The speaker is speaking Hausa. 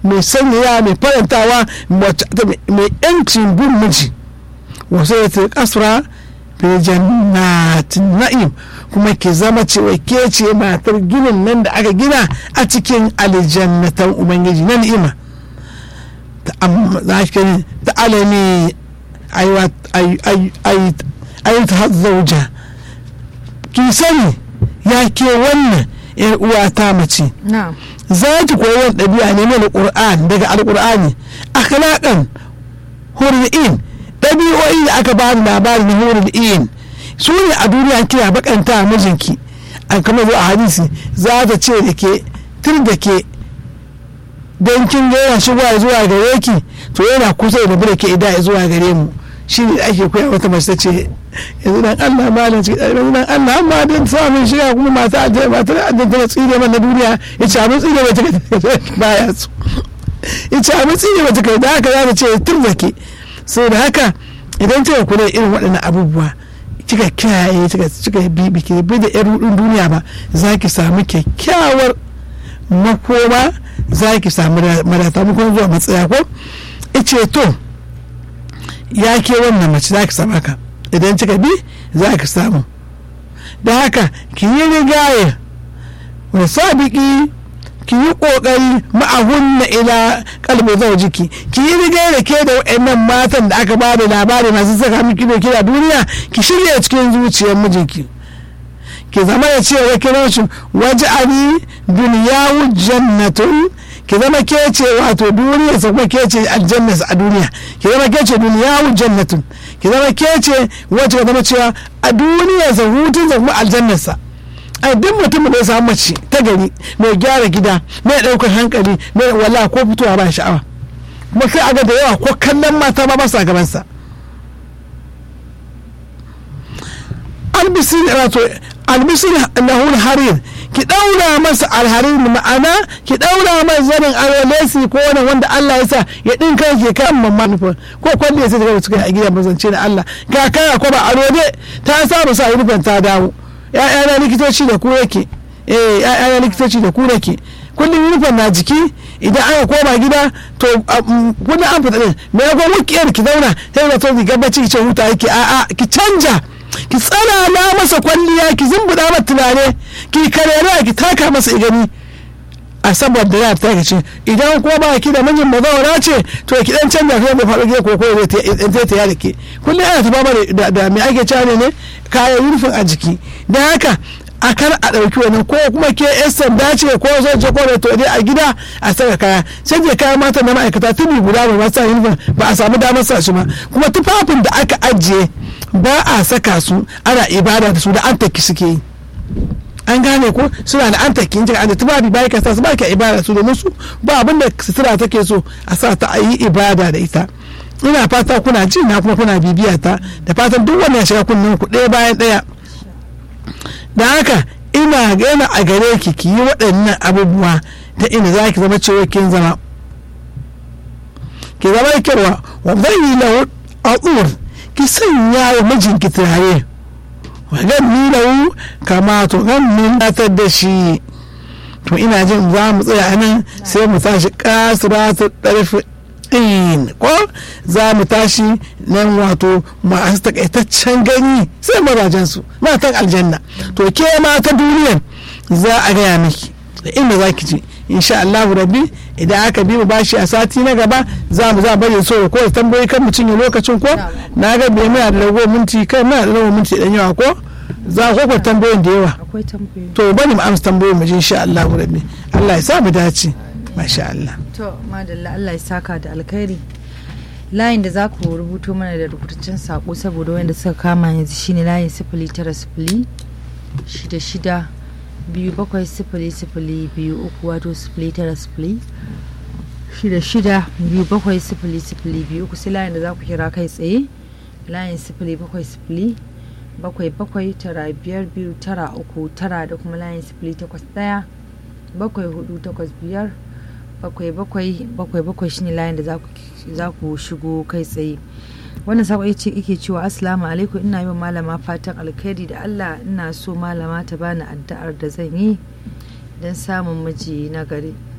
mai sanyaya mai farantawa mai yancin bin miji wasu ya ta kasura fi jannatin na'im kuma ke zama cewa ke ce matar ginin nan da aka gina a cikin aljannatan ubangiji na ni'ima ta alami ayi ta zauja ki sani ya ke wannan yar uwa ta mace za ki koyi wani ɗabi'a ne mana ƙur'an daga alƙur'ani akhlaqan hurri'in ɗabi'o'i da aka ba labari na hurri'in su ne a duniya kina bakanta mijinki an kama zuwa hadisi za ta ce da ke tun da ke don kin ga yana shigowa zuwa gare ki to yana kusa da bude ke ida zuwa gare mu shi ne ake koya wata mace ta ce yanzu dan Allah malam cikin ɗaliban dan Allah amma dan samun shiga kuma mata aljanna mata aljanna tana tsire man na duniya ya ce abin tsire mata kai baya su ya ce abin tsire mata kai da haka za ta ce tun da ke sai da haka idan kika kula irin waɗannan abubuwa kika kiyaye kika bi biki bi da yar rudin duniya ba za ki samu kyakkyawar makoma za ki samu madata makon zuwa matsaya ko ice to ya ke wannan mace za ki samu haka idan kika bi za ki samu da haka ki yi rigaye wani sabiki ki yi kokari ma'ahunna ila kalbi zaujiki ki yi rigaye da ke da wa'annan matan da aka bada labari masu saka miki doki da duniya ki shirya cikin zuciyar mijinki ki zama da cewa kiran shi waje ani duniyawu jannatun ki zama ke ce wato duniya sa kuma ke ce aljanna a duniya ki zama ke ce duniyawu jannatun ki zama ke ce wacce ka zama cewa a duniya sa hutun sa kuma aljanna sa a duk mutum da ya samu mace ta gari mai gyara gida mai ɗaukar hankali mai wala ko fitowa ba sha'awa kuma sai aga da yawa ko kallon mata ba masa gabansa albisir wato albisir lahul harir ki daura masa alharir ma'ana ki daura masa zanin arolesi ko wani wanda Allah ya sa ya dinka ke kan mamman nufin ko kwalle sai daga suka a gida mazance da Allah ga kaya ko ba arode ta samu sa rufin ta dawo ya'yana likitoci da ku yake eh ya'yana likitoci da ku yake kullum rufin na jiki idan aka koma gida to kullum an fita din me ya gwamnati kiyar ki zauna sai da to ki gabaci ki ce huta yake a'a ki canja ki tsanana masa kwalliya ki zumbuda masa tunane ki karera ki taka masa igani a saboda ya ta ce idan kuma ba ki da mijin mazawara ce to ki dan canja kai da faɗo ko ko zai ta yada ke kullum ana tafa da da me ake cewa ne kayan yunifin a jiki da haka a kar a ɗauki wani ko kuma ke yan sanda ce ko zai je ko to dai a gida a saka kaya sai je kayan mata na ma'aikata tuni guda ba sa yunifin ba a samu damar sa shi ba kuma tufafin da aka ajiye ba a saka su ana ibada da su da an taki suke yi an gane ko suna da an taki jira da tufafi ba ka sa su ba ka ibada su domin su ba abin da sutura take so a sa ta a yi ibada da ita ina fata kuna ji na kuma kuna bibiya ta da fatan duk wanda ya shiga kunnen ku ɗaya bayan ɗaya da haka ina gana a gare ki ki yi waɗannan abubuwa ta ina za ki zama cewa kin zama ki zama kirwa wa zai yi lahu a ki sanya wa mijinki turare wajen nilahu kama to kan minatar da shi to ina jin za mu tsaya nan sai mu tashi kasiratu ɗarfi ɗin ko za mu tashi nan wato masu takaitaccen gani sai mazajen su matan aljanna to ke mata duniyar za a gaya miki da inda za ki je insha Allah rabbi idan aka bi mu bashi a sati na gaba za mu za bari so ko tambayi kan mutum ya lokacin ko na ga bai muna da rago minti kai muna da rago minti dan yawa ko za ku ko tambayoyin da yawa akwai tambayoyi to bari mu amsa tambayoyin mu insha Allah rabbi Allah ya sa mu dace masha Allah to madalla Allah ya saka da alkhairi layin da za ku rubuto mana da rubutaccen sako saboda wanda suka kama yanzu shine layin sifili tara sifili shida shida biyu bakwai sifili sifili biyu uku wato sifili tara sifili shida shida biyu bakwai sifili sifili biyu uku sai layin da za ku kira kai tsaye layin sifili bakwai sifili bakwai bakwai tara biyar biyu tara uku tara da kuma layin sifili takwas ɗaya bakwai hudu takwas biyar bakwai bakwai bakwai bakwai shine layin da za ku shigo kai tsaye wannan sako ya ce ike cewa assalamu alaikum ina yi wa malama fatan alkhairi da allah ina so malama ta bani addu'ar da zan yi don samun miji na gari